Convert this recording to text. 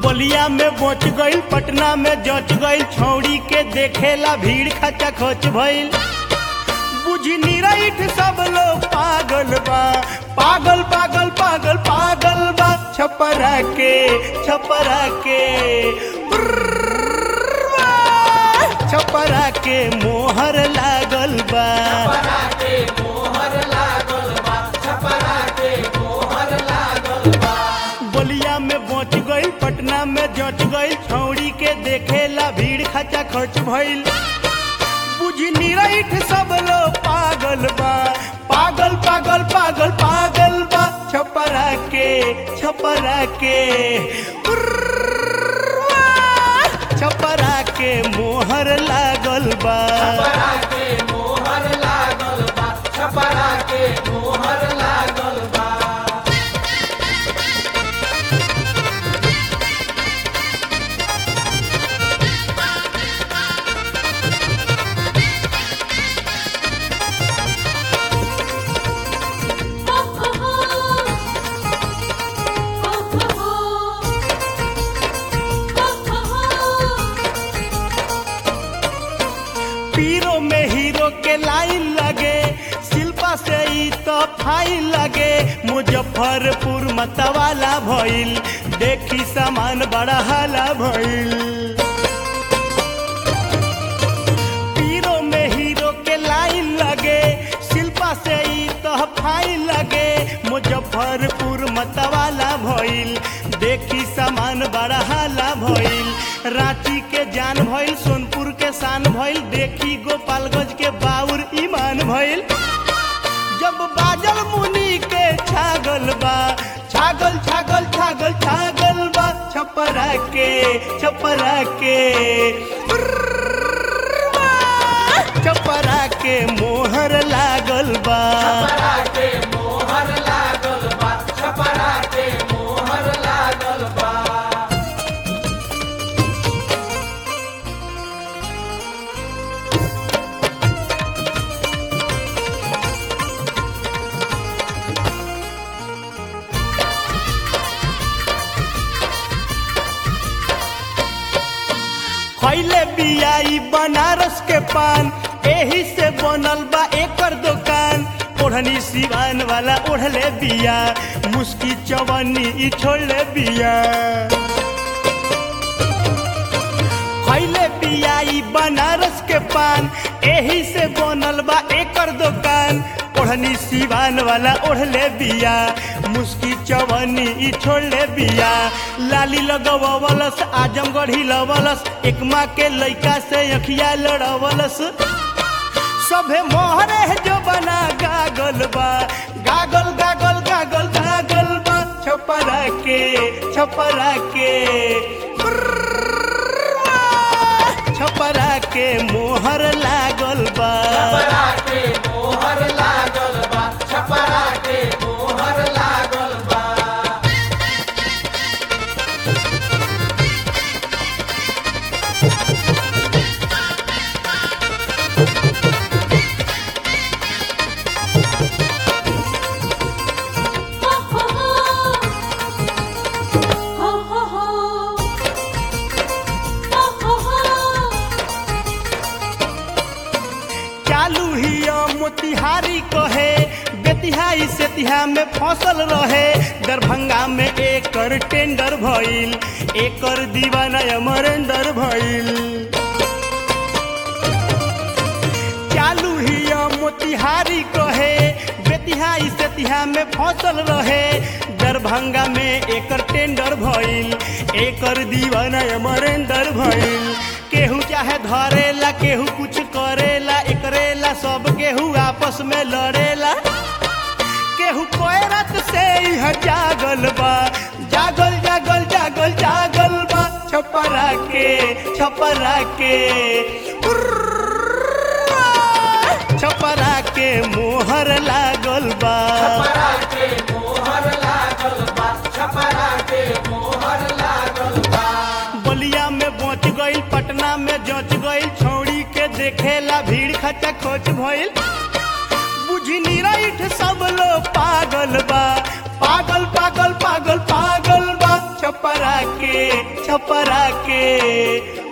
बलिया में बच गईल पटना में जच गईल छौड़ी के देखेला भीड़ खचा खच भइल बुझी निराइठ सब लोग पागल बा पागल पागल पागल पागल बा छपरा के छपरा के उर्रवा, छपरा के मोहर लागल बा बलिया में बच गईल पटना में जच गईल छौड़ी के देखेला भीड़ खचा खच भइल बुझी निराइठ सब लोग पागल बा पागल पागल पागल पागल बा छपरा के छपरा के उर्रवा, छपरा के मोहर लागल बा पीरो में हीरो के लाइन लगे शिल्पा से ई तो फाइन लगे मुजफ्फरपुर मतवाला भइल देखी सामान बड़ा हाला भइल पीरो में हीरो के लाइन लगे शिल्पा से ई तो फाइन लगे मुजफ्फरपुर मतवाला भइल देखी सामान बड़ा हाला भइल रांची के जान भइल सोनपुर के शान भइल देखी गोपालगंज के बाउर ईमान भइल जब बाजल मुनि के छागल बा छागल छागल छागल छागल बा छपरा के छपरा के उर्रवा, छपरा के मोहर लागल बा खैले बियाई बनारस के पान एही से बनल बा एकर दुकान ओढ़नी सिवान वाला ओढ़ले बिया मुस्की चवन्नी ई छोड़ले बिया खैले बियाई बनारस के पान एही से बनल बा एकर दुकान ओढ़नी सिवान वाला ओढ़ले बिया मुस्की चवनी ई छोड़ले बिया लाली लगवलस आजमगढ़ी लवलस एकमा के लइका से अखिया लड़वलस सभे मोहरे जो बना गागल बा गागल गागल गागल गागल बा छपरा के छपरा के उर्रवा, छपरा के मोहर लागल बा चालू हिया मोतिहारी कहे बेतिहाई सेतिहा में फसल रहे दरभंगा में एकर टेंडर भइल एकर दीवाना अमरेंदर भइल चालू हिया मोतिहारी कहे बेतिहाई सेतिहा में फसल रहे दरभंगा में एकर टेंडर भइल एकर दीवाना अमरेंदर भइल केहू चाहे धरेला केहू कुछ करेला एकरेला सब केहू आपस में लड़ेला केहू कोयरत से यह जागल बा जागल जागल जागल जागल बा छपरा के छपरा के उर्रवा, छपरा के मोहर लागल बा बलिया में बच गईल पटना में जच गईल छौड़ी के देखेला भीड़ खचा खोच भइल बुझी निराइठ सब लोग पागल बा पागल पागल पागल पागल बा छपरा के छपरा के